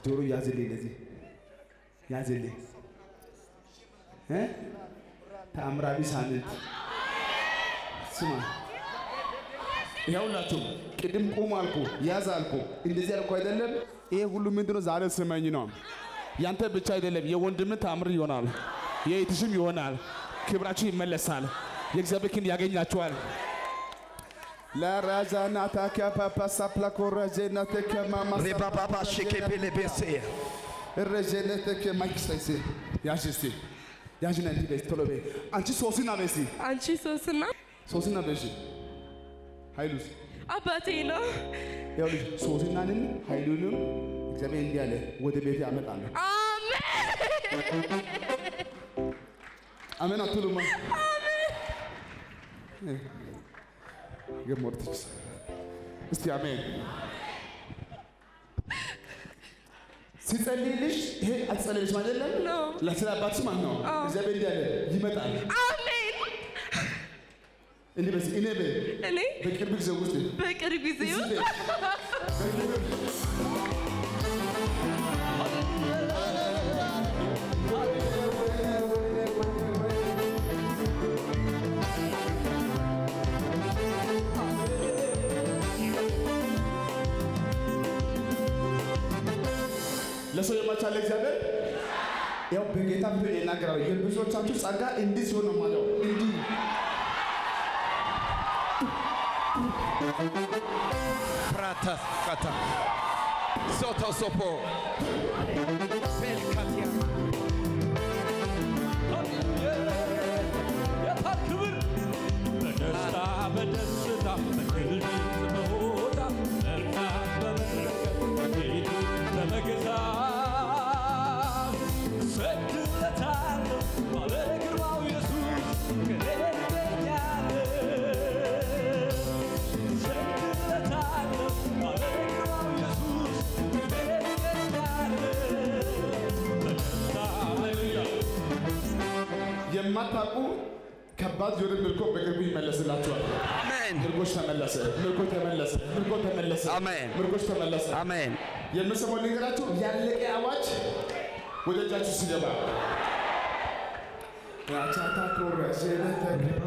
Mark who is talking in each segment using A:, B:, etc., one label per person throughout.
A: ጆሮ ያዝልኝ፣ ለዚህ ያዝልኝ። እ ተአምራዊ ሳምንት ስማ፣ ይኸውላችሁ ቅድም ቁም አልኩ፣ ያዝ አልኩ፣ እንደዚህ አልኩ አይደለም። ይሄ ሁሉ ምንድነው? ዛሬ ስመኝ ነው። ያንተ ብቻ አይደለም፣ የወንድም ተአምር ይሆናል፣ የእህትሽም ይሆናል። ክብራችሁ ይመለሳል። የእግዚአብሔር ክንድ ያገኛችኋል። ለራዛናታ ከፓፓሳፕላ ኮረጀናተ ከማማ
B: ሬባባባ ሼኬፔሌቤሴ
A: ረጀነተ ከማይክሳይሴ ያዥ እስቲ ያዥና እንዲህ በይ ቶሎ በይ አንቺ ሶስና በይ እስቲ
C: አንቺ ሶስና
A: ሶስና በይ እሺ ኃይሉስ
C: አባቴ ነው።
A: ያው ልጅ ሶስናንም ኃይሉንም እግዚአብሔር እንዲህ አለ ወደ ቤቴ አመጣለሁ።
C: አሜን
A: አሜን አትሉማ? የሞርትስ እስቲ አሜን። ሲጸልይልሽ ይሄ አትጸልይልሽ ማለት አይደለም
C: ነው።
A: ለስለ አባትሽ ማለት ነው።
C: አዎ።
A: እግዚአብሔር እንዲህ አለ ይመጣል።
C: አሜን።
A: እንዲህ በስ እኔ በ
C: እኔ
A: በቅርብ ጊዜ ውስጥ
C: በቅርብ ጊዜ
A: እዚህ
C: ውስጥ
A: በ- ለሰው የማይቻል እግዚአብሔር ያው በጌታ ፍቅር ይናገራል። የብዙዎቻችሁ ጸጋ እንዲህ ሲሆን ነው ማለት እንዲህ
B: ፍራታ ካታ ሶቶ ሶፖ ቤልካቲያ
D: ክብር በደስታ በደስታ በድል በሆታ መርካት በመለከት ቤቱ በመገዛት ሰግድለታለሁ ባለ ግርማው ኢየሱስ ከኔ ይገኛል ሰግድለታለሁ ባለ ግርማው ኢየሱስ ከኔ ይገኛል በደስታ በደስታ
A: የማታውቁ ከባድ የሆነ ምርኮ በቅርቡ ይመለስላችኋል።
B: አሜን
A: ምርኮች ተመለሰ፣ ምርኮ ተመለሰ፣ ምርኮ ተመለሰ፣
B: አሜን።
A: ምርኮች ተመለሰ።
B: አሜን
A: የምሰማው ነገራችሁ ያለቀ አዋጅ ወደ እጃችሁ ሲገባ ራቻታ ኮረጀነተ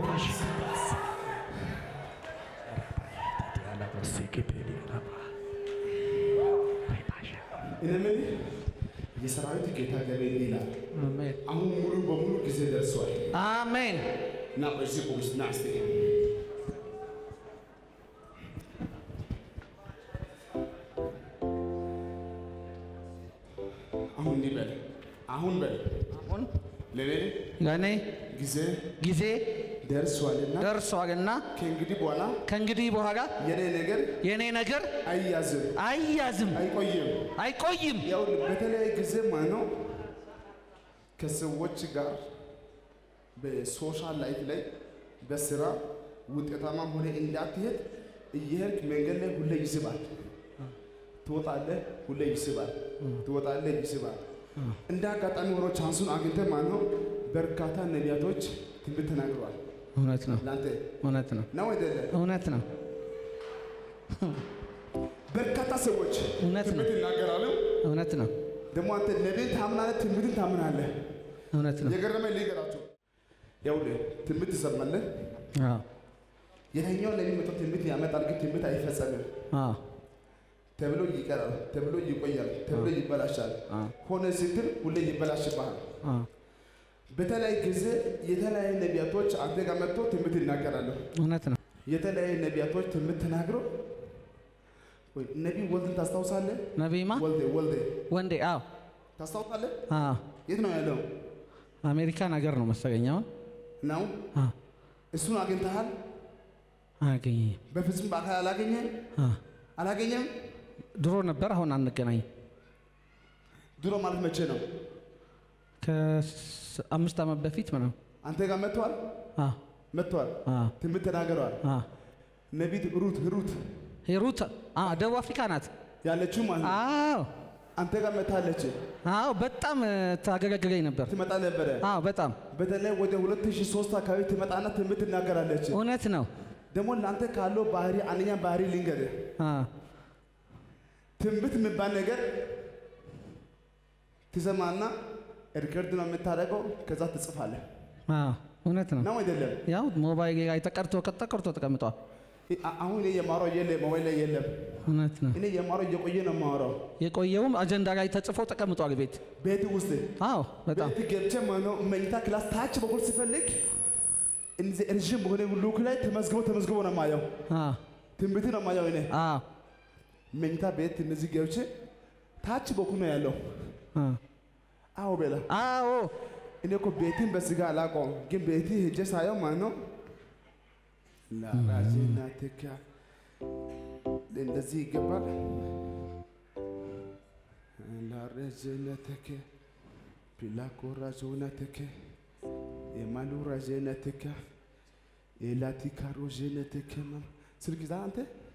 A: እኔ የምልህ የሰራዊት ጌታ እግዚአብሔር እንዲህ ይላል፣
E: አሜን
A: አሁን ሙሉ በሙሉ ጊዜ ደርሷል
E: አሜን
A: እና በዚህ ቁም ና እስቲ አሁን እንዲህ በል አሁን በል
E: አሁን
A: ለኔ
E: ለእኔ
A: ጊዜ
E: ጊዜ
A: ደርሷልና
E: ደርሷልና
A: ከእንግዲህ በኋላ
E: ከእንግዲህ በኋላ
A: የኔ ነገር
E: የእኔ ነገር
A: አይያዝም፣
E: አይያዝም
A: አይቆይም።
E: አይቆይም
A: ያው በተለያየ ጊዜ ማለት ነው ከሰዎች ጋር በሶሻል ላይፍ ላይ በስራ ውጤታማ ሆነ እንዳትሄድ እየሄድክ መንገድ ላይ ሁሌ ይስባል። ትወጣለህ፣ ሁሌ ይስባል። ትወጣለህ፣ ይስባል። እንደ አጋጣሚ ሆኖ ቻንሱን አግኝተህ ማለት ነው በርካታ ነቢያቶች ትንቢት ተናግረዋል።
E: እውነት ነው
A: ለአንተ
E: እውነት ነው
A: ነው አይደለ?
E: እውነት ነው
A: በርካታ ሰዎች
E: እውነት ነው።
A: ትንቢት ይናገራሉ።
E: እውነት ነው
A: ደግሞ አንተ ነቢይ ታምናለህ፣ ትንቢትን ታምናለህ።
E: እውነት ነው
A: የገረመኝ ልንገራችሁ። ይኸውልህ ትንቢት ትሰማለህ።
E: አዎ
A: የተኛው ነቢይ መጥቶ ትንቢት ያመጣል፣ ግን ትንቢት አይፈጸምም
E: አዎ
A: ተብሎ ይቀራል፣ ተብሎ ይቆያል፣ ተብሎ ይበላሻል።
E: አዎ።
A: ሆነ ስትል ሁሌ ይበላሽብሃል።
E: አዎ
A: በተለያየ ጊዜ የተለያዩ ነቢያቶች አንተ ጋር መጥቶ ትንቢት ይናገራሉ።
E: እውነት ነው
A: የተለያዩ ነቢያቶች ትንቢት ተናግረው ወይ ነቢይ ወልድን ታስታውሳለህ?
E: ነቢይማ
A: ወልዴ ወልዴ
E: ወንዴ አዎ
A: ታስታውሳለህ?
E: አዎ
A: የት ነው ያለው?
E: አሜሪካን ሀገር ነው መሰለኝ አሁን
A: ነው
E: አዎ
A: እሱን አግኝተሃል?
E: አያገኘኝም
A: በፍጹም በአካል አላገኘም
E: አዎ
A: አላገኘም።
E: ድሮ ነበር አሁን አንገናኝም
A: ድሮ ማለት መቼ ነው?
E: ከአምስት ዓመት በፊት ምናምን
A: አንተ ጋር መጥቷል
E: አዎ
A: መጥቷል።
E: አዎ
A: ትንቢት ተናግረዋል።
E: አዎ
A: ነቢት ሩት ሩት
E: ሂሩት አዎ ደቡብ አፍሪካ ናት
A: ያለችው ማለት ነው።
E: አዎ
A: አንተ ጋር መታለች
E: አዎ በጣም እ፣ ታገለግለኝ ነበር
A: ትመጣ ነበረ።
E: አዎ በጣም
A: በተለይ ወደ 2003 አካባቢ ትመጣና ትንቢት ትናገራለች።
E: እውነት ነው
A: ደግሞ ለአንተ ካለው ባህሪ አንደኛ ባህሪ ልንገርህ፣
E: አዎ
A: ትንቢት የሚባል ነገር ትሰማና ሪከርድ ነው የምታደርገው፣ ከዛ ትጽፋለህ
E: አዎ፣ እውነት ነው።
A: ነው አይደለም?
E: ያው ሞባይል ላይ ተቀርቶ ተቀርቶ ተቀምጧል።
A: አ- አሁን እኔ የማወራው የለም፣ ሞባይል ላይ የለም።
E: እውነት ነው።
A: እኔ የማወራው እየቆየ ነው የማወራው።
E: የቆየውም አጀንዳ ላይ ተጽፎ ተቀምጧል ቤት።
A: ቤት ውስጥ
E: አዎ፣ በጣም
A: ቤት ገብቼ ማለት ነው መኝታ ክላስ ታች በኩል ሲፈልግ እነዚህ ረዥም በሆነ ሉክ ላይ ተመዝግቦ ተመዝግቦ ነው የማየው።
E: አዎ፣
A: ትንቢት ነው የማየው እኔ
E: አዎ፣
A: መኝታ ቤት እነዚህ ገብቼ ታች በኩል ነው ያለው።
E: አዎ፣
A: አዎ ቤላ
E: አዎ፣
A: እኔ እኮ ቤትን በስጋ አላውቀውም፣ ግን ቤት ሄጄ ሳየው ማለት ነው ላራጅና ትካ እንደዚህ ይገባል። ላረጀነ ተከ ፒላኮራጆነ ተከ የማሉራጀነ ተከ የላቲካሮጀነ ተከ ስልክ ይዛ አንተ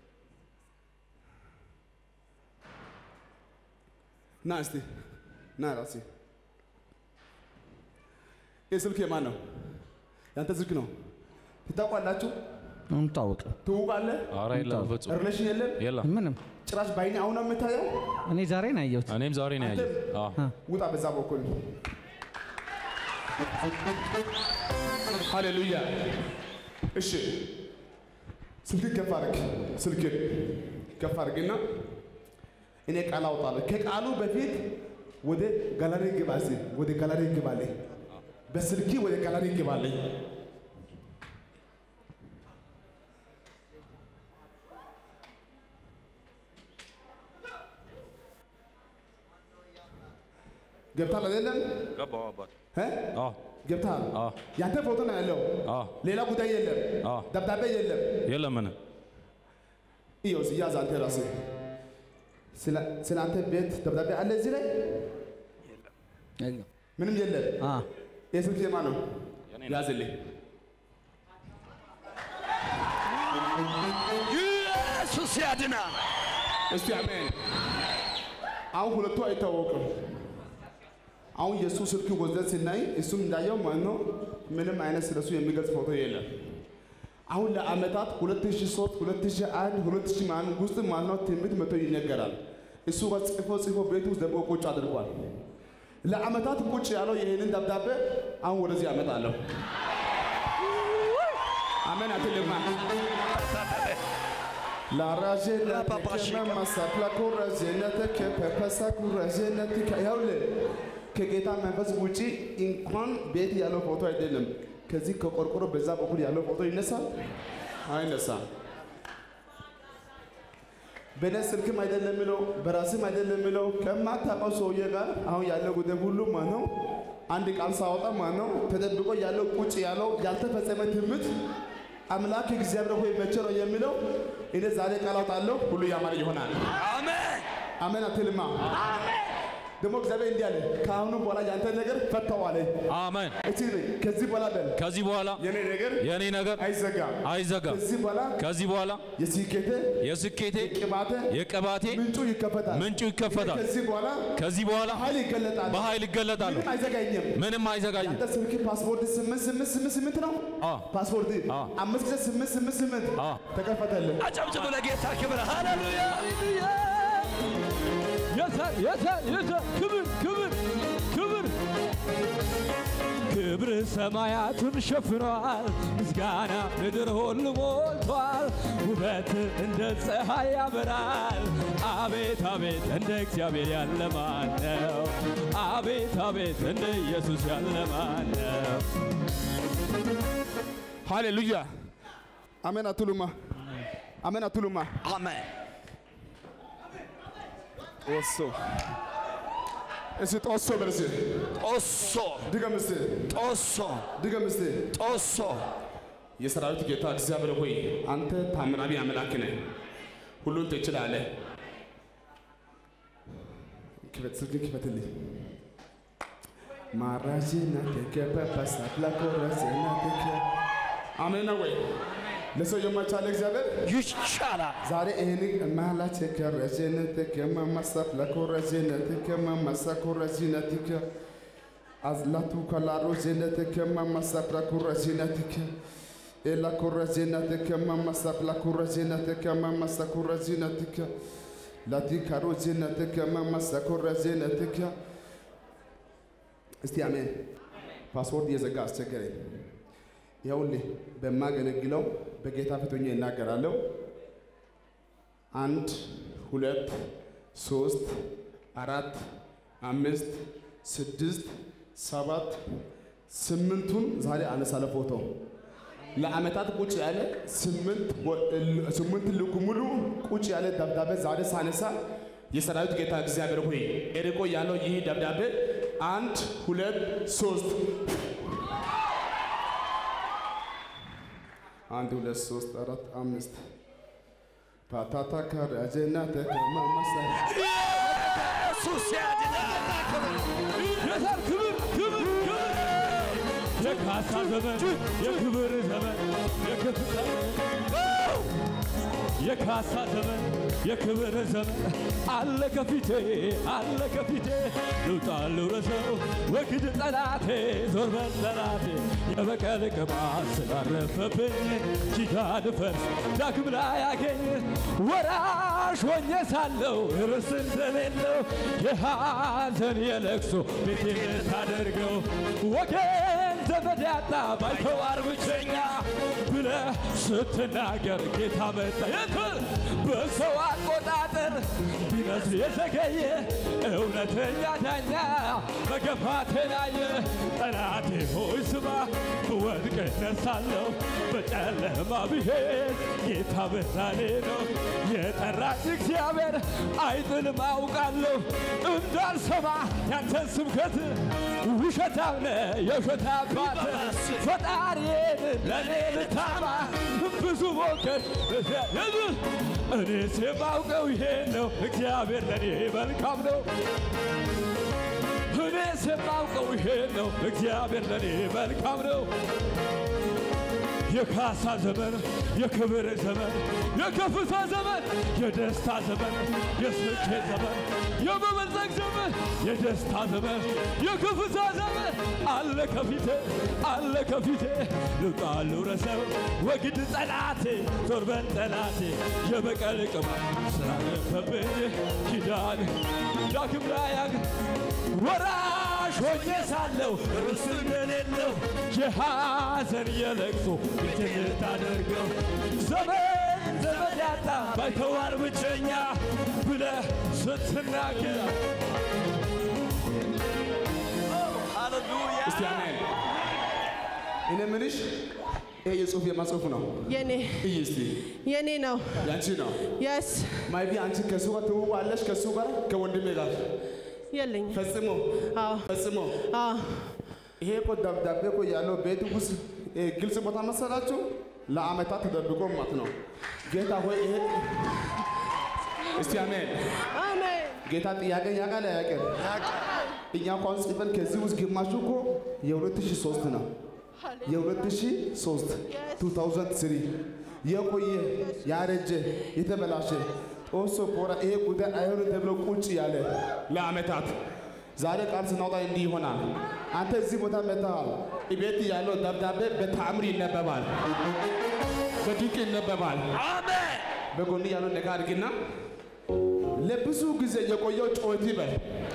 A: ና እስቲ ና ራሴ ይህ ስልክ የማን ነው? ያንተ ስልክ ነው። ትታውቃላችሁ?
E: እንታወቅ
A: ትውቃለህ?
F: ኧረ የለም ፍጹም
A: ሪሌሽን የለም?
F: የለም።
E: ምንም
A: ጭራሽ በአይኔ አሁን ነው የምታየው?
E: እኔ ዛሬ ነው ያየሁት።
F: እኔም ዛሬ ነው ያየሁት። አዎ።
A: ውጣ በዛ በኩል ሃሌሉያ። እሺ ስልክ ከፍ አድርግ፣ ስልክ ከፍ አድርግና እኔ ቃል አውጣለሁ። ከቃሉ በፊት ወደ ጋላሪ ግባ። እስኪ ወደ ጋላሪ ግባለኝ። በስልኪ ወደ ጋላሪ ግባለኝ። ገብታል አይደለም?
F: ገባሁ አባት።
A: እ?
F: አዎ
A: ገብታል።
F: አዎ
A: ያንተ ፎቶ ነው ያለው።
F: አዎ
A: ሌላ ጉዳይ የለም።
F: አዎ
A: ደብዳቤ የለም።
F: የለም ምንም
A: ኢዮስ ያዝ አንተ ራስህ ስለ- ስለ አንተ ቤት ደብዳቤ አለ እዚህ ላይ ምንም የለም።
E: አዎ፣
A: የስልክ ዜማ ነው ያዝልኝ።
B: ኢየሱስ ያድናል።
A: እስቲ አሜን። አሁን ሁለቱ አይታወቅም። አሁን የእሱ ስልክ ወዘን ስናይ እሱም እንዳየው ማለት ነው ምንም አይነት ስለሱ የሚገልጽ ፎቶ የለም። አሁን ለአመታት 2003 2001 2000 ምናምን ውስጥ ማለት ነው ትንቢት መቶ ይነገራል። እሱ ጋር ጽፎ ጽፎ ቤት ውስጥ ደግሞ ቁጭ አድርጓል። ለአመታት ቁጭ ያለው ይህንን ደብዳቤ አሁን ወደዚህ አመጣለሁ። አሜን አትልማ ይኸውልህ ከጌታ መንፈስ ውጪ እንኳን ቤት ያለው ፎቶ አይደለም። ከዚህ ከቆርቆሮ በዛ በኩል ያለው ፎቶ ይነሳል አይነሳም? በነ ስልክም አይደለም የሚለው በራስም አይደለም የሚለው ከማታውቀው ሰውዬ ጋር አሁን ያለው ጉዳይ ሁሉ ማለት ነው። አንድ ቃል ሳወጣ ማለት ነው ተደብቆ ያለው ቁጭ ያለው ያልተፈጸመ ትምህርት አምላክ እግዚአብሔር ሆይ መቼ ነው የሚለው እኔ ዛሬ ቃል አውጣለሁ፣ ሁሉ ያማረ ይሆናል።
B: አሜን።
A: አሜን አትልማ። ደግሞ እግዚአብሔር እንዲህ አለ፣ ከአሁኑ በኋላ ያንተ ነገር ፈታው አለ።
F: አሜን።
A: እስቲ ከዚህ በኋላ በል
F: ከዚህ በኋላ
A: የኔ ነገር
F: የእኔ ነገር
A: አይዘጋም።
F: አይዘጋም።
A: ከዚህ በኋላ
F: ከዚህ በኋላ
A: የስኬቴ
F: የስኬቴ
A: ቅባቴ
F: የቅባቴ
A: ምንጩ ይከፈታል።
F: ምንጩ ይከፈታል።
A: ከዚህ በኋላ
F: ከዚህ በኋላ
A: ኃይል ይገለጣል።
F: በኃይል ይገለጣሉ።
A: ምንም አይዘጋኝም።
F: ምንም አይዘጋኝም።
A: ያንተ ስልክ ፓስፖርት ስምንት ስምንት ስምንት ስምንት ነው።
F: አዎ
A: ፓስፖርት
F: አዎ።
A: አምስት ጊዜ ስምንት ስምንት ስምንት
F: አዎ።
A: ተከፈተልን።
B: አጨብጭቡ ለጌታ ክብር። ሃሌሉያ።
D: የተ የተ የተ ክብር ክብር ክብር ክብር ሰማያቱን ሸፍኗል፣ ምስጋና ምድር ሁሉ ሞልቷል። ውበት እንደ ፀሐይ ያበራል። አቤት አቤት እንደ እግዚአብሔር ያለ ማን ነው? አቤት አቤት እንደ ኢየሱስ ያለ ማን ነው?
A: ሃሌሉያ አሜን አትሉማ? አሜን አትሉማ?
B: አሜን።
A: ጦሶ እስቲ ጦሶ በል እስቲ
B: ጦሶ
A: ድገም እስቲ
B: ጦሶ
A: ድገም እስቲ
B: ጦሶ
A: የሰራዊት ጌታ እግዚአብሔር ሆይ አንተ ታምራዊ አምላክ ነህ፣ ሁሉን ትችላለህ። ክፈት፣ ስልክን ክፈትልኝ። ማራዜና ተከበበሳት ለኮረዜና ተከ አሜን ነው ወይ? ለሰው የማይቻል እግዚአብሔር
B: ይቻላል።
A: ዛሬ ይህን ማላች ከረዜነትከ መመሳፍ ለኮረዜነትከ መመሳ ኮረዜነትከ አዝላቱ ከላሮ ዜነትከ መመሳፍ ለኮረዜነትከ ኤላ ኮረዜነትከ መመሳፍ ለኮረዜነትከ መመሳ ኮረዜነትከ ላቲ ካሮ ዜነትከ መመሳ ኮረዜነትከ እስቲ አሜን። ፓስፖርት እየዘጋ አስቸገረኝ። ይኸውልህ በማገለግለው በጌታ ፊት ሆኜ እናገራለሁ። አንድ ሁለት ሶስት አራት አምስት ስድስት ሰባት ስምንቱን ዛሬ አነሳለሁ ፎቶ ለአመታት ቁጭ ያለ ስምንት ወ- ል- ስምንት ልኩ ሙሉ ቁጭ ያለ ደብዳቤ ዛሬ ሳነሳ የሰራዊት ጌታ እግዚአብሔር ሆይ እርቆ ያለው ይህ ደብዳቤ አንድ ሁለት ሶስት አንድ ሁለት ሶስት አራት አምስት ፓታታ ካራጀና ተከማማሳ
B: ኢየሱስ ያድናል።
D: የታል ክብር ክብር ክብር የካሳ ዘመን የክብር ዘመን የከፍታ የካሳ ዘመን የክብር ዘመን አለ ከፊቴ አለ ከፊቴ ልውጣ ልውረሰው ወግድ ጠላቴ ዞር በል ጠላቴ የበቀል ቅባት ስላረፈብኝ ኪዳን ፈርስ ዳግም ላይ ያገኝ ወራሽ ሆኜ ሳለው ርስ እንደሌለው የሐዘን የለቅሶ ቤቴን ታደርገው ወገን ዘመድ ያጣ ባይተዋር ብቸኛ ብለ ስትናገር ጌታ መጣ የት በሰው አቆጣጠር ቢመስል የዘገየ እውነተኛ ዳኛ መገፋቴን አየ ጠላቴ ሆይ ስማ ብወድቅ እነሳለሁ በጨለማ ብሄድ ጌታ በዛኔ ነው የጠራኝ እግዚአብሔር አይጥልም አውቃለሁ እንዳልሰማ ያንተን ስብከት ውሸታም ነህ የውሸት አባት ፈጣሪዬን ለእኔ ልታማ ብዙ ሞከር እኔ የማውቀው ይሄ ነው እግዚአብሔር ለእኔ መልካም ነው እኔ የማውቀው ይሄ ነው እግዚአብሔር ለእኔ መልካም ነው የካሳ ዘመን፣ የክብር ዘመን፣ የከፍታ ዘመን፣ የደስታ ዘመን፣ የስኬት ዘመን፣ የመበልጸግ ዘመን፣ የደስታ ዘመን፣ የከፍታ ዘመን አለ ከፊቴ አለ ከፊቴ ልውጣ ልውረሰው ወግድ ጠላቴ ዞር በል ጠላቴ የበቀል ቅባት ስላለፈብኝ ኪዳን ዳግም ላይ ያግ ወራሽ ሆኜ ሳለሁ ርስት እንደሌለው የሐዘን የለቅሶ ቤትን ታደርገው ዘመን ዘመድ ያጣ ባይተዋር ብቸኛ ብለህ ስትናገር
B: ሃሌሉያ
A: እስቲ አሜን። እኔ ምንሽ ይሄ የጽሁፍ የማጽሁፍ ነው።
C: የኔ
A: እይ እስቲ
C: የኔ ነው።
A: ያንቺ ነው።
C: የስ
A: ማይቢ አንቺ ከሱ ጋር ትውዋለሽ ከሱ ጋር ከወንድሜ ጋር
C: የለኝም።
A: ፈጽሞ
C: አዎ
A: ፈጽሞ
C: አዎ
A: ይሄ እኮ ደብዳቤ እኮ ያለው ቤት ውስጥ እ፣ ግልጽ ቦታ መሰላችሁ? ለአመታት ተደብቆ ማለት ነው። ጌታ ሆይ ይሄ እስቲ አሜን።
C: አሜን።
A: ጌታ ጥያቄ ያውቃል አያውቅም? እኛ እንኳን ጽፈን ከዚህ ውስጥ ግማሹ እኮ የ2003 ነው የ2003 2003 የቆየ ያረጀ የተበላሸ ጦሶ ኮራ ይሄ ጉዳይ አይሆንም ተብሎ ቁጭ ያለ ለአመታት ዛሬ ቃል ስናወጣ እንዲህ ይሆናል። አንተ እዚህ ቦታ መጥተሃል። ቤት ያለው ደብዳቤ በተአምር ይነበባል፣ በድንቅ ይነበባል።
B: አሜን
A: በጎን ያለው ነካ አድርግና ለብዙ ጊዜ የቆየው ጩኸት ይበል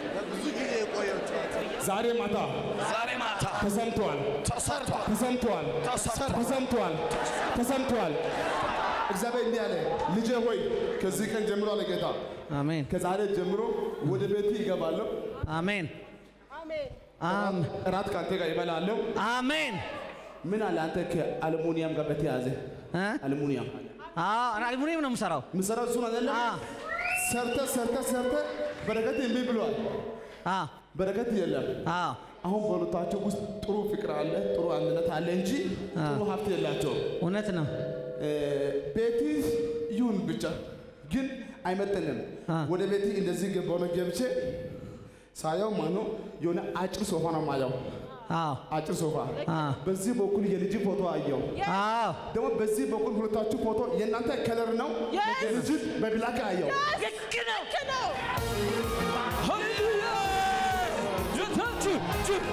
A: ዛሬ ማታ
B: ዛሬ ማታ
A: ተሰምቷል፣
B: ተሰርቷል
A: ተሰምቷል፣
B: ተሰርቷል
A: ተሰምቷል፣ ተሰምቷል። እግዚአብሔር እንዲህ አለ፣ ልጄ ሆይ ከዚህ ቀን ጀምሮ አለ ጌታ፣
E: አሜን
A: ከዛሬ ጀምሮ ወደ ቤት ይገባለሁ፣
E: አሜን
C: አሜን።
E: አም
A: እራት ከአንተ ጋር ይበላለሁ።
E: አሜን
A: ምን አለ አንተ ከአልሙኒየም ጋር በተያዘ
E: እ?
A: አልሙኒየም
E: አዎ እኔ አልሙኒየም ነው የምሰራው
A: ምሰራው እሱን አይደለም
E: አ
A: ሰርተ ሰርተ ሰርተ በረከት እምቢ ብሏል።
E: አ
A: በረከት የለም።
E: አዎ
A: አሁን በሁለታቸው ውስጥ ጥሩ ፍቅር አለ፣ ጥሩ አንድነት አለ እንጂ
E: አ።
A: ጥሩ ሀብት የላቸውም።
E: እውነት ነው
A: ቤት ይሁን ብቻ ግን አይመጥንም።
E: አ።
A: ወደ ቤት እንደዚህ ገባው ነው ገብቼ ሳየው ማኖ የሆነ አጭር ሶፋ ነው ማየው፣
E: አዎ
A: አጭር ሶፋ።
E: አ
A: በዚህ በኩል የልጅ ፎቶ አየው።
E: አዎ
A: ደግሞ በዚህ በኩል ሁለታችሁ ፎቶ የእናንተ ከለር ነው።
C: Yes.
A: የልጅ በብላክ አየው።
C: ልክ ነው ልክ ነው።
D: ሃሌሉያ የታችሁ ጅብ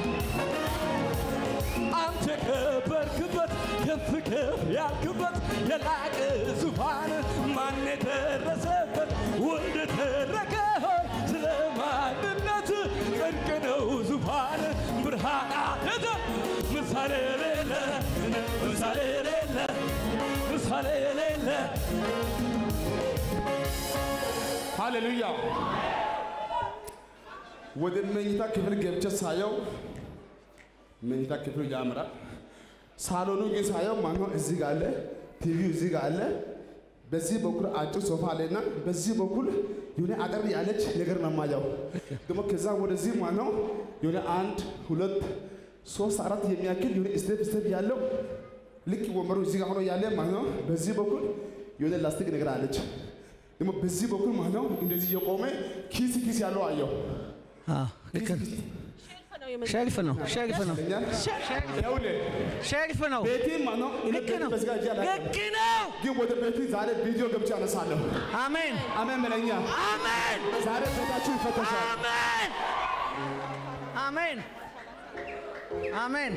D: አንተ የከበርክበት ከፍ ከፍ ያልክበት የላቀ ዙፋን ማን የደረሰበት ወልድ ተረከ ሆይ ስለ ማንነት ጽድቅ ነው ዙፋን የተ ምሳሌ የሌለ ምሳሌ የሌለ ምሳሌ የሌለ
A: ሃሌሉያ። ወደ መኝታ ክፍል ገብቼ ሳየው መኝታ ክፍሉ ያምራል። ሳሎኑ ግን ሳየው ማነው እዚህ ጋር አለ፣ ቲቪው እዚህ ጋር አለ። በዚህ በኩል አጭር ሶፋ አለና በዚህ በኩል የሆነ አጠር ያለች ነገር ነው የማየው። ደግሞ ከዛ ወደዚህ ማነው የሆነ አንድ ሁለት ሶስት አራት የሚያክል የሆነ ስቴፕ ስቴፕ ያለው ልክ ወንበሩ እዚህ ጋር ሆኖ ያለ ማለት ነው። በዚህ በኩል የሆነ ላስቲክ ነገር አለች። ደግሞ በዚህ በኩል ማለት ነው እንደዚህ የቆመ ኪስ ኪስ ያለው አየው።
E: አዎ፣ ልክ ነው። ሸሪፍ ነው፣ ሸሪፍ ነው፣
A: ይኸውልህ
E: ሸሪፍ ነው።
A: ቤቴ ማለት ነው እኔ
E: ልክ
A: ቤቴ
E: ነው፣
A: በዚህ ጋር እጄ አላውቅም።
E: ልክ ነው።
A: ግን ወደ ቤቴ ዛሬ ቪዲዮ ገብቼ አነሳለሁ።
E: አሜን፣
A: አሜን በለኛ።
E: አሜን፣
A: ዛሬ ቤታችሁ ይፈተሻል።
E: አሜን፣ አሜን፣ አሜን፣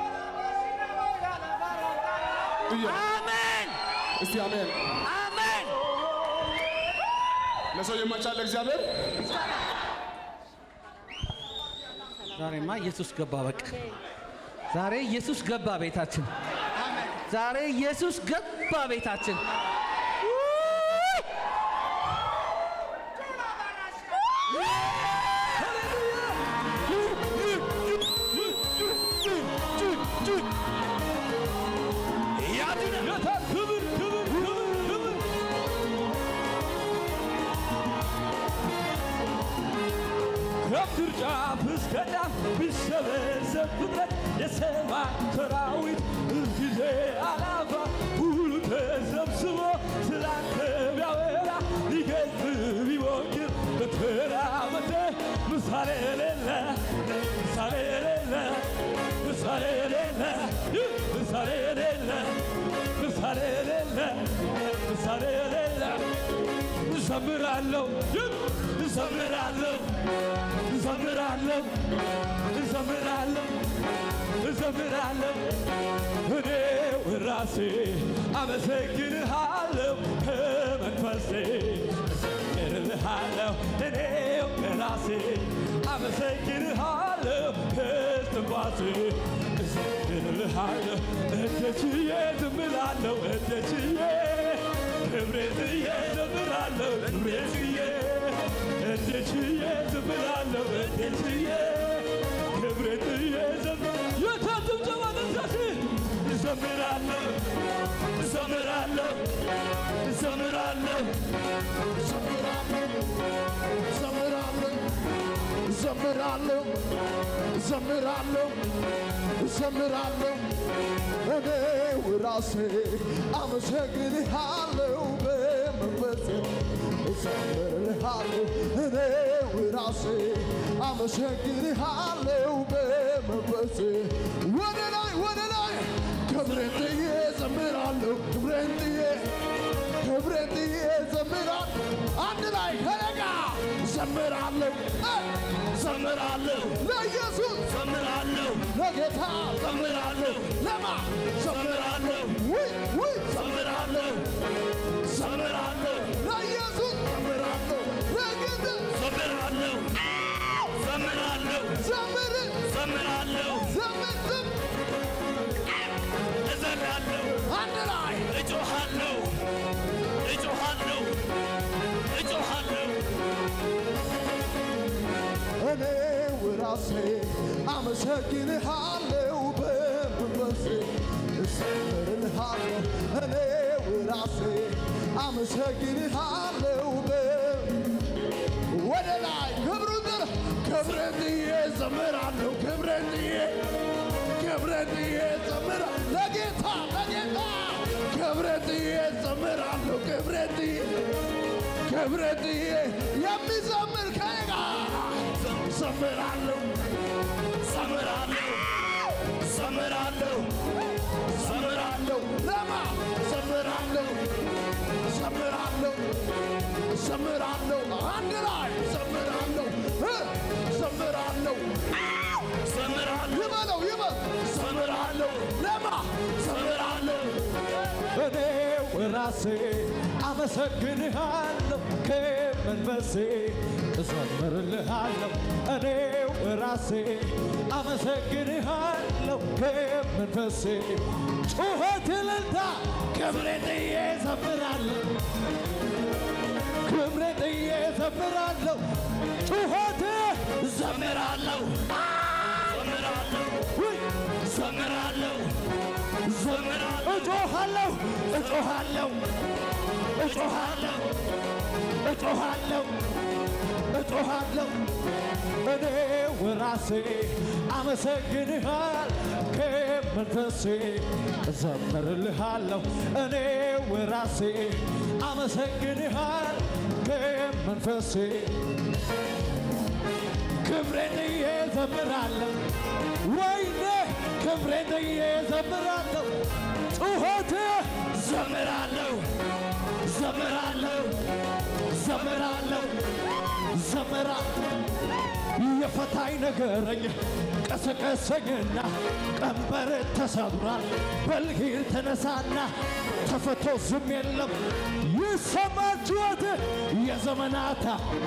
A: እየ
E: አሜን፣
A: እስቲ አሜን።
E: አሜን።
A: ለሰው የማይቻል ለእግዚአብሔር
E: ዛሬማ ኢየሱስ ገባ። በቃ ዛሬ ኢየሱስ ገባ ቤታችን። ዛሬ ኢየሱስ ገባ ቤታችን።
D: ጌታ ክብር ክብር ክብር ክብር ከምድር ጫፍ እስከ ጫፍ ቢሰበሰብ ፍጥረት የሰማይ ሰራዊት ጊዜ አላፋ ሁሉ ተሰብስቦ ስላንተ ቢያወራ ሊገልጽ ቢሞክር በተራመደ ምሳሌ የሌለ ምሳሌ የሌለ ምሳሌ የሌለ ይህ ምሳሌ የሌለ ምሳሌ የሌለ ምሳሌ የሌለ እዘምራለሁ ይህ እዘምራለሁ እዘምራለሁ እዘምራለሁ እዘምራለሁ እኔው ራሴ አመሰግንሃለሁ ከመንፈሴ እልሃለሁ እኔው ራሴ አመሰግንሃለሁ ከስትንፋሴ እልሃለሁ እንደችዬ ዝምላለሁ እንደችዬ ክብሬትዬ ዘምራለሁ ክብሬትዬ እንደችዬ ዝምላለሁ እንደችዬ ክብሬትዬ ዘምር የታትም ጨዋነሳሽ እዘምራለሁ እዘምራለሁ እዘምራለሁ
G: ዘምራለሁ ዘምራለሁ ዘምራለሁ እኔው ራሴ አመሰግንሃለሁ በመንፈሴ እዘምርልሃለሁ እኔው ራሴ አመሰግንሃለሁ በመንፈሴ ወደ ላይ ወደ ላይ ክብሬን ጥዬ ዘምራለሁ ክብሬን ጥዬ ክብሬን ጥዬ ዘምራለሁ አንድ ላይ ከነጋ ዘምራለሁ እ ዘምራለሁ ለኢየሱስ ዘምራለሁ ለጌታ ዘምራለሁ ለማ ዘምራለሁ ውይ ውይ ዘምራለሁ ዘምራለሁ ለኢየሱስ ዘምራለሁ ለጌታ
B: ዘምራለሁ ዘምራለሁ
G: ዘምር
B: ዘምራለሁ
G: ዘምር ዘምር
B: እዘራለሁ
G: አንድ ላይ
B: እጮሃለሁ እጮሃለሁ እጮሃለሁ
G: እኔው ራሴ አመሰግንሃለሁ በመንፈሴ እዘምርልሃለሁ እኔው ራሴ አመሰግንሃለሁ በ ወደ ላይ ክብሩን ጥር ክብሬን ጥዬ ዘምራለሁ ክብሬን ጥዬ ክብሬን ጥዬ ዘምራ ለጌታ ለጌታ ክብሬን ጥዬ ዘምራለሁ ክብሬን ጥዬ ክብሬን ጥዬ የሚዘምር ከኔ ጋር ዘምራለሁ
B: ዘምራለሁ ዘምራለሁ
G: ዘምራለሁ ለማ ዘምራለሁ ዘምራለሁ ዘምራለሁ አንድ ላይ ዘምራለሁ እ ዘምራለሁ
B: ዘምራለሁ
G: ይበለው ይበል ዘምራለሁ ለማ ዘምራለሁ
D: እኔው ራሴ አመሰግንሃለሁ ከመንፈሴ እዘምርልሃለሁ እኔው ራሴ አመሰግንሃለሁ ከመንፈሴ ጩኸት እልልታ ክብሬ ጥዬ ዘምራለሁ ክብሬ ጥዬ ዘምራለሁ ጩኸት
B: ዘምራለሁ
D: ውይ
B: ዘምራለሁ ዘምራለሁ
D: እጮሃለሁ እጮሃለሁ
B: እጮሃለሁ
D: እጮሃለሁ እጮሃለሁ እኔ ወራሴ አመሰግንሃል ከመንፈሴ እዘምርልሃለሁ እኔ ወራሴ አመሰግንሃል ከመንፈሴ ክብሬን ጥዬ ዘምራለሁ ወይኔ ክብሬን ጥዬ ዘምራለሁ ጩኸት
B: ዘምራለሁ ዘምራለሁ
D: ዘምራለሁ ዘምራ የፈታኝ ነገረኝ ቀሰቀሰኝና ቀንበር ተሰብሯል በልሂል ተነሳና ተፈቶ ዝም የለም ይሰማል ጩኸት የዘመናታ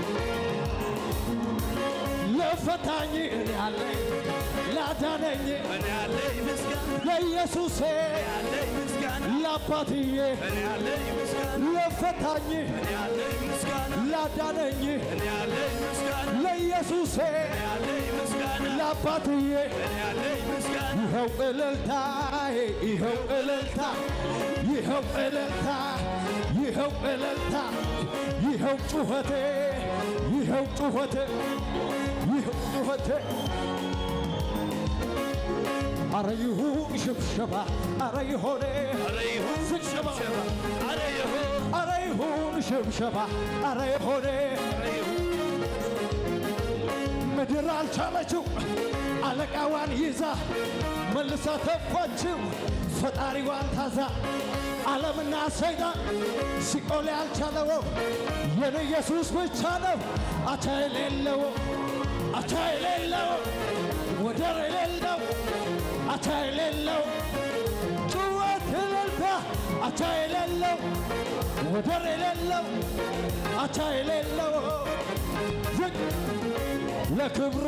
D: ለፈታኝ እኔ አለኝ ላዳነኝ
B: እኔ ያለኝ ምስጋና
D: ለኢየሱሴ
B: ያለኝ ምስጋና
D: ለአባትዬ
B: እኔ ያለኝ ምስጋና
D: ለፈታኝ
B: እኔ ያለኝ ምስጋና
D: ላዳነኝ
B: እኔ ያለኝ ምስጋና
D: ለኢየሱሴ
B: እኔ ያለኝ ምስጋና
D: ለአባትዬ
B: እኔ ያለኝ ምስጋና
D: ይኸው እልልታ ይኸው እልልታ ይኸው እልልታ ይኸው እልልታ ይኸው ጩኸቴ ይኸው ጩኸቴ ይኸው ጩኸቴ አረ ይሁን ሽብሸባ አረ ይሆኔ
B: ኧረ ይሁን
D: ሽብሸባ
B: ኧረ ይሁን
D: አረ ይሁን ሽብሸባ አረ ይሆኔ
B: ኧረ ይሁን
D: ምድር አልቻለችው አለቃዋን ይዛ መልሳ ተፋችው ፈጣሪዋን ታዛ ዓለምና ሰይጣን ሲኦል ያልቻለው የኔ ኢየሱስ ብቻ ነው አቻ የሌለው አቻ የሌለው ወደር የሌለው አቻ የሌለው ጩኸት እልልታ አቻ የሌለው ወደር የሌለው አቻ የሌለው ዝቅ ለክብሮ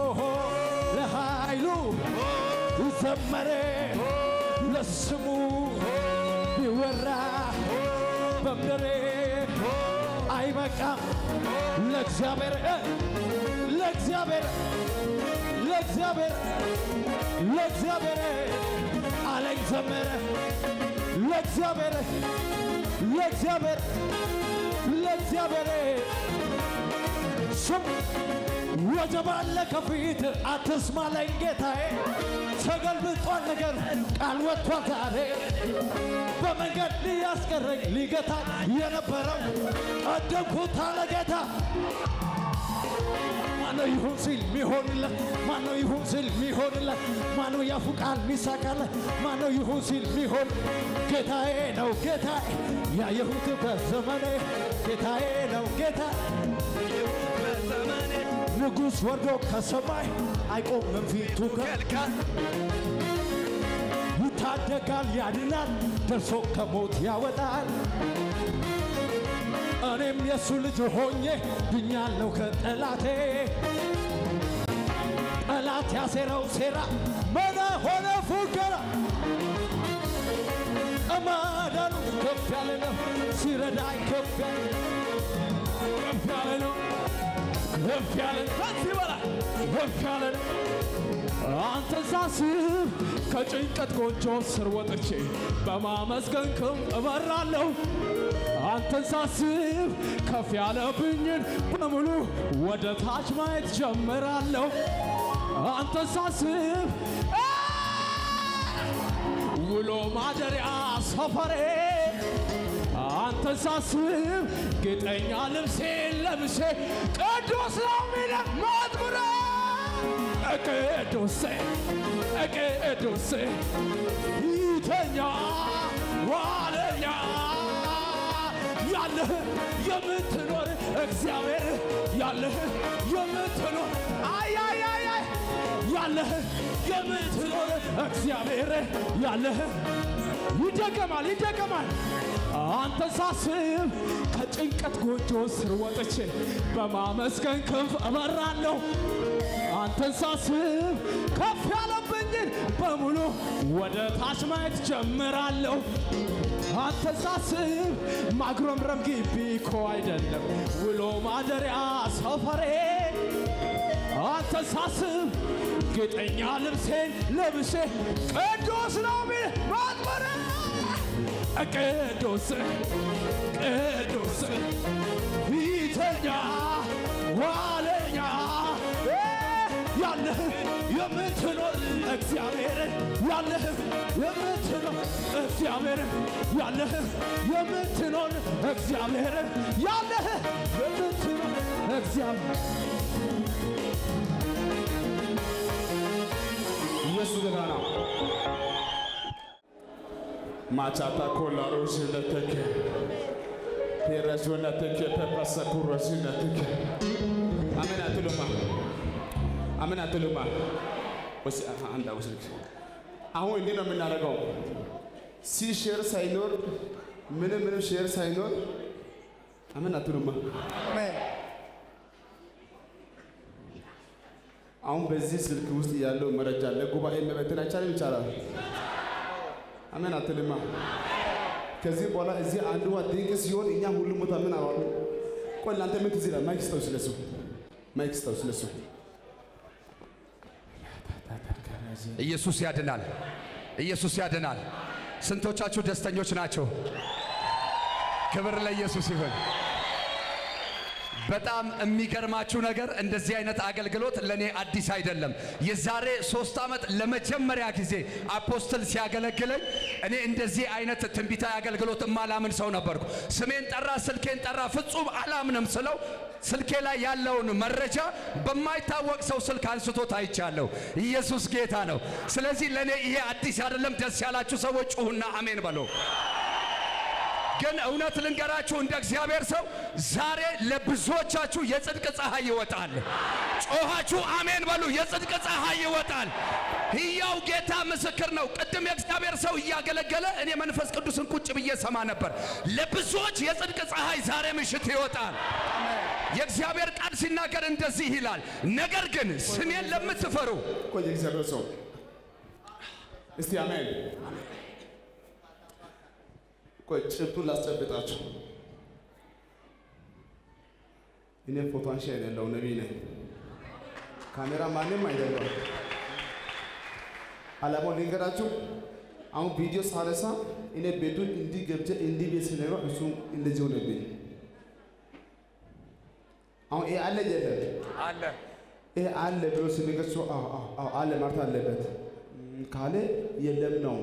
D: ለኃይሉ ዘመረ ለስሙ ቢወራ በምድሬ አይበቃም ለእግዚአብሔር ለእግዚአብሔር ለእግዚአብሔር ለእግዚአብሔር አለኝ ዘመረ ለእግዚአብሔር ለእግዚአብሔር ለእግዚአብሔር ስም ወጀብ አለ ከፊት አትስማለኝ ጌታዬ ተገልብጧል ነገር ቃል ወጥቷል ዛሬ በመንገድ ሊያስቀረኝ ሊገታኝ የነበረው ቀደምኩት አለ ጌታ ማነው ይሁን ሲል ሚሆንለት ማነው ይሁን ሲል ሚሆንለት ማነው ያፉ ቃል ሚሳካለት ማነው ይሁን ሲል ሚሆን ጌታዬ ነው ጌታዬ ያየሁት በዘመኔ ጌታዬ ነው ጌታ
B: በዘመኔ
D: ንጉሥ ወርዶ ከሰማይ አይቆምም ፊቱ ጋር
B: ከልካል
D: ይታደጋል ያድናል ደርሶ ከሞት ያወጣል እኔም የእሱ ልጅ ሆኜ ድኛለሁ ከጠላቴ ጠላት ያሴረው ሴራ መና ሆነ ፉገራ እማዳኑ ከፍ ያለ ነው ሲረዳኝ ከፍ ያለ ከፍ ያለ ነው ከፍ ያለ ነው ከፍ ይበላል ከፍ ያለ ነው አንተ ሳስብ ከጭንቀት ጎጆ ስር ወጥቼ በማመስገን ክንፍ እበራለሁ። አንተን ሳስብ ከፍ ያለብኝን በሙሉ ወደ ታች ማየት ጀምራለሁ። አንተን ሳስብ አ! ውሎ ማደሪያ ሰፈሬ አንተን ሳስብ ጌጠኛ ልብሴን ለብሼ ቅዱስ ነው የሚለው መዝሙሬ ቅዱሴ ቅዱሴ ፊተኛ ዋለኛ ያለህ የምትኖር እግዚአብሔር ያለህ የምትኖር አያያያይ ያለህ የምትኖር እግዚአብሔር ያለህ ይደገማል ይደገማል አንተ ሳስብ ከጭንቀት ጎጆ ስር ወጥቼ በማመስገን ክንፍ እበራለሁ። አንተ አንተን ሳስብ ከፍ ያለብኝን በሙሉ ወደ ታች ማየት ጀምራለሁ። አንተን ሳስብ ማጉረምረም ግቢ እኮ አይደለም ውሎ ማደሪያ ሰፈሬ አንተን ሳስብ ጌጠኛ ልብሴን ለብሼ ቅዱስ ነው ሚል ማጥመረ ቅዱስ ቅዱስ ፊተኛ ዋለኛ እ ያለህ የምትኖር እግዚአብሔር ያለህ የምትኖር እግዚአብሔር ያለህ የምትኖር እግዚአብሔር ያለህ የምትኖር እግዚአብሔር
A: ኢየሱስ ጌታ ነው። ማቻታ ኮላሮሽ ለተከ ፔረዞ ለተከ ፐፐሰ ኩረሲ ለተከ አሜን አትሉማ አሜን አትሉማ ወስ አንዳ ወስልክ አሁን እንዲህ ነው የምናደርገው። ሲ ሼር ሳይኖር ምንም ምንም ሼር ሳይኖር አሜን አትሉማ አሁን በዚህ ስልክ ውስጥ ያለው መረጃ ለጉባኤ መበተን አይቻልም? ይቻላል። አሜን አትልማ። ከዚህ በኋላ እዚህ አንድ ዋ ድንቅ ሲሆን እኛ ሁሉም ቦታ ምን አዋሉ? ቆይ እናንተ ምን ትዝ ይላል? ማይክ ስጠው ስለሱ፣ ማይክ ስጠው ስለሱ።
H: ኢየሱስ ያድናል። ኢየሱስ ያድናል። ስንቶቻችሁ ደስተኞች ናቸው? ክብር ለኢየሱስ ይሁን። በጣም የሚገርማችሁ ነገር እንደዚህ አይነት አገልግሎት ለእኔ አዲስ አይደለም። የዛሬ ሶስት ዓመት ለመጀመሪያ ጊዜ አፖስትል ሲያገለግለኝ እኔ እንደዚህ አይነት ትንቢታዊ አገልግሎት እማላምን ሰው ነበርኩ። ስሜን ጠራ፣ ስልኬን ጠራ፣ ፍጹም አላምንም ስለው ስልኬ ላይ ያለውን መረጃ በማይታወቅ ሰው ስልክ አንስቶት አይቻለሁ። ኢየሱስ ጌታ ነው። ስለዚህ ለእኔ ይሄ አዲስ አይደለም። ደስ ያላችሁ ሰዎች ጩሁና አሜን በሎ። ግን እውነት ልንገራችሁ እንደ እግዚአብሔር ሰው ዛሬ ለብዙዎቻችሁ የጽድቅ ፀሐይ ይወጣል። ጮኻችሁ አሜን በሉ። የጽድቅ ፀሐይ ይወጣል። ሕያው ጌታ ምስክር ነው። ቅድም የእግዚአብሔር ሰው እያገለገለ እኔ መንፈስ ቅዱስን ቁጭ ብዬ ሰማ ነበር። ለብዙዎች የጽድቅ ፀሐይ ዛሬ ምሽት ይወጣል። የእግዚአብሔር ቃል ሲናገር እንደዚህ ይላል፣ ነገር ግን ስሜን ለምትፈሩ
A: ቆይ የእግዚአብሔር ሰው እስቲ አሜን። ቆይ ጭብጡን ላስጨብጣችሁ። እኔ ፎቶ አንሺ አይደለሁ ነቢይ ነኝ። ካሜራ ማንም አይደለም። አላማው ልንገራችሁ። አሁን ቪዲዮ ሳነሳ እኔ ቤቱን እንዲህ ገብቼ እንዲህ ቤት ስነግረው እሱ እንደዚህ ሆነብኝ። አሁን ይሄ አለ የለም
H: አለ
A: ይሄ አለ ብሎ ሲነገር ሰው አዎ አዎ አዎ አለ ማለት አለበት እም፣ ካለ የለም ነው።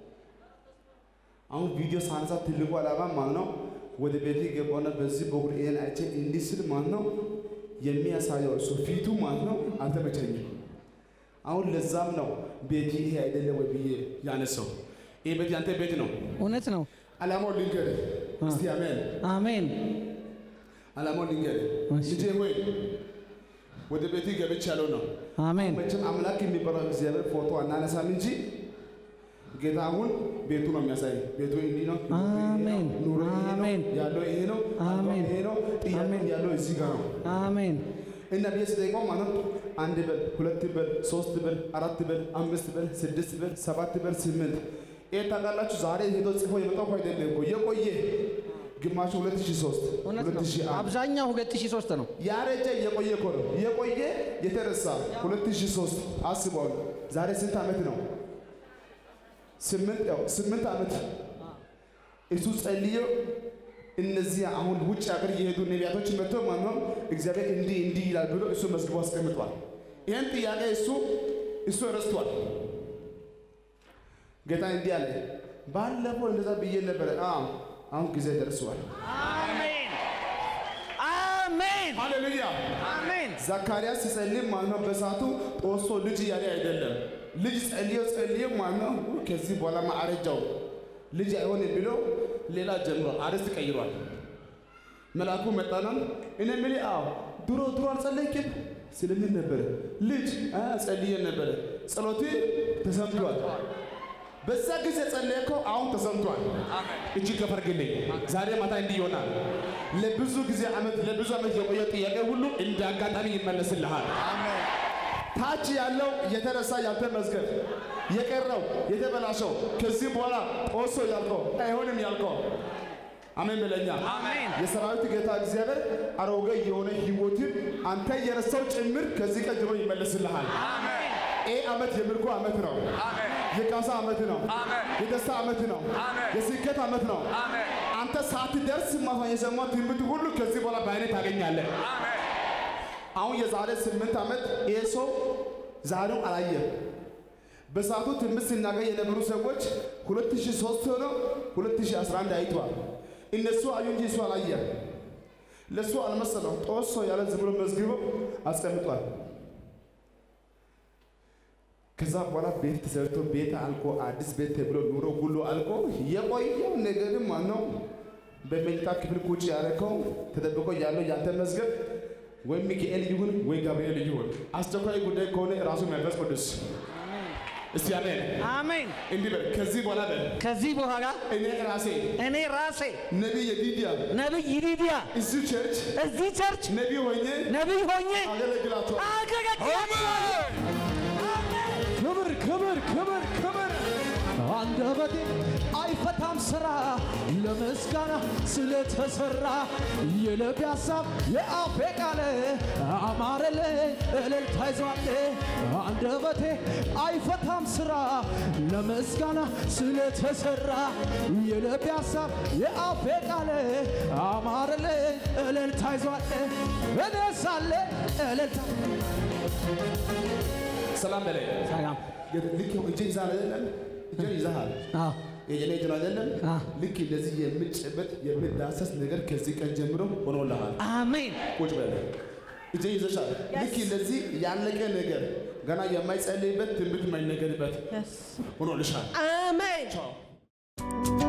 A: አሁን ቪዲዮ ሳነሳ ትልቁ ዓላማ ማለት ነው ወደ ቤቴ ገባና በዚህ በኩል ይሄን አይቼ እንዲህ ስል ማለት ነው የሚያሳየው እሱ ፊቱ ማለት ነው አልተመቸኝም። አሁን ለዛም ነው ቤቴ ይሄ አይደለም ወይ ብዬ ያነሳው። ይሄ ቤት ያንተ ቤት ነው።
E: እውነት ነው።
A: ዓላማው ልንገርህ እስቲ አሜን።
E: አሜን።
A: ዓላማው ልንገርህ
E: እሺ።
A: ልጄ ሆይ ወደ ቤቴ ገብቻለሁ ነው
E: አሜን።
A: መቼም አምላክ የሚባለው እግዚአብሔር ፎቶ አናነሳም እንጂ ጌታ አሁን ቤቱ ነው የሚያሳይ። ቤቱ እንዲህ ነው፣
E: አሜን።
A: ኑሮ ይሄ ነው፣
E: አሜን።
A: ያለው ይሄ ነው፣
E: አሜን።
A: ይሄ ነው፣ ጥያቄ ያለው እዚህ ጋር ነው።
E: አሜን።
A: እና ብዬ ስጠይቀው ማለት ነው አንድ በል፣ ሁለት በል፣ ሶስት በል፣ አራት በል፣ አምስት በል፣ ስድስት በል፣ ሰባት በል፣ ስምንት ይሄ ታውቃላችሁ። ዛሬ ሄዶ ጽፎ የመጣው እኮ አይደለም እኮ የቆየ ግማሹ 2003
E: እውነት ነው።
A: 2001
E: አብዛኛው 2003 ነው።
A: ያረጀ የቆየ እኮ ነው። የቆየ የተረሳ 2003 አስበው። ዛሬ ስንት ዓመት ነው? ስምንት ያው ስምንት ዓመት እሱ ጸልዮ እነዚህ አሁን ውጭ ሀገር የሄዱ ነቢያቶች መጥቶ ማለት ነው እግዚአብሔር እንዲህ እንዲህ ይላል ብሎ እሱ መዝግቦ አስቀምጧል። ይህን ጥያቄ እሱ እሱ ረስቷል። ጌታ እንዲህ አለ፣ ባለፈው እንደዛ ብዬ ነበረ። አዎ አሁን ጊዜ ደርሷል።
E: አሜን።
A: ሃሌሉያ
E: አሜን።
A: ዘካርያስ ሲጸልይ ማለት ነው በሰዓቱ ጦሶ ልጅ እያለ አይደለም። ልጅ ጸልዮ ጸልዮ ማለት ነው ከዚህ በኋላ ማዕረጃው ልጅ አይሆንም ብሎ ሌላ ጀምሯል። አርዕስት ቀይሯል። መልአኩ መጣና እኔ የምልህ አዎ ድሮ ድሮ አልጸለይክም ስለምን ነበረ? ልጅ አ ጸልዬ ነበረ። ጸሎቴ ተሰምቷል። በዛ ጊዜ ጸለየከው አሁን ተሰምቷል። እጅ ከፈርግልኝ ዛሬ ማታ እንዲህ ይሆናል። ለብዙ ጊዜ ዓመት ለብዙ ዓመት የቆየ ጥያቄ ሁሉ እንደ አጋጣሚ ይመለስልሃል። ታች ያለው የተረሳ ያንተ መዝገብ የቀረው የተበላሸው ከዚህ በኋላ ጦሶ ያልከው አይሆንም ያልከው አሜን በለኛ።
H: አሜን።
A: የሰራዊት ጌታ እግዚአብሔር አሮጌ የሆነ ህይወትን አንተ የረሳው ጭምር ከዚህ ቀን ጀምሮ ይመለስልሃል። ይህ ዓመት የምርኮ ዓመት ነው።
H: አሜን።
A: የካሳ ዓመት ነው።
H: አሜን።
A: የደስታ ዓመት ነው።
H: አሜን።
A: የስኬት ዓመት ነው።
H: አሜን።
A: አንተ ሳትደርስ ማታ የሰማው ትንቢት ሁሉ ከዚህ በኋላ በዓይነት ታገኛለህ።
H: አሜን።
A: አሁን የዛሬ ስምንት ዓመት ይሄ ሰው ዛሬው አላየም። በሰዓቱ ትንቢት ሲናገር የነበሩ ሰዎች 2003 ሆኖ 2011 አይቷል። እነሱ አዩ እንጂ እሱ አላየም። ለእሱ አልመሰለው። ጦሶ ያለ ዝም ብሎ መዝግቦ አስቀምጧል። ከዛ በኋላ ቤት ተሰርቶ ቤት አልቆ አዲስ ቤት ተብሎ ኑሮ ሁሉ አልቆ የቆየው ነገርም ማነው በመኝታ ክፍል ቁጭ ያደረከው ተደብቆ ያለው ያንተ መዝገብ ወይ ሚካኤል ይሁን ወይ ገብርኤል ይሁን አስቸኳይ ጉዳይ ከሆነ ራሱ መንፈስ ቅዱስ እስቲ አሜን
E: አሜን።
A: እንዲህ በል ከዚህ በኋላ በል
E: ከዚህ በኋላ
A: እኔ ራሴ
E: እኔ ራሴ
A: ነቢይ የዲዲያ
E: ነቢይ ይዲዲያ
A: እዚህ ቸርች
E: እዚህ ቸርች
A: ነቢይ ሆኜ
E: ነቢይ ሆኜ
A: አገለግላቸዋለሁ።
E: አገለግላችኋለሁ።
D: ክብር ክብር ክብር ክብር አንደበቴ አይፈታም ስራ ለምስጋና ስለተሰራ የልቤ ሀሳብ የአፌ ቃል አማረልኝ እልልታ ይዟል አንደበቴ አይፈታም ስራ ለምስጋና ስለተሰራ የልቤ ሀሳብ የአፌ ቃል አማረልኝ እልልታ ይዟል እኔ ሳለ እልልታ
A: ሰላም በላይ
E: ሰላም
A: ልክ እጅን ይዛል አይደለም እጅን ይዛሃል
E: አዎ
A: የኔ እጅ ነው አይደለም
E: አ።
A: ልክ እንደዚህ የምጨበት የምዳሰስ ነገር ከዚህ ቀን ጀምሮ ሆኖልሃል
E: አሜን
A: ቁጭ በል እጅ ይዘሻል ልክ እንደዚህ ያለቀ ነገር ገና የማይጸልይበት ትንቢት የማይነገርበት ሆኖልሻል
C: አሜን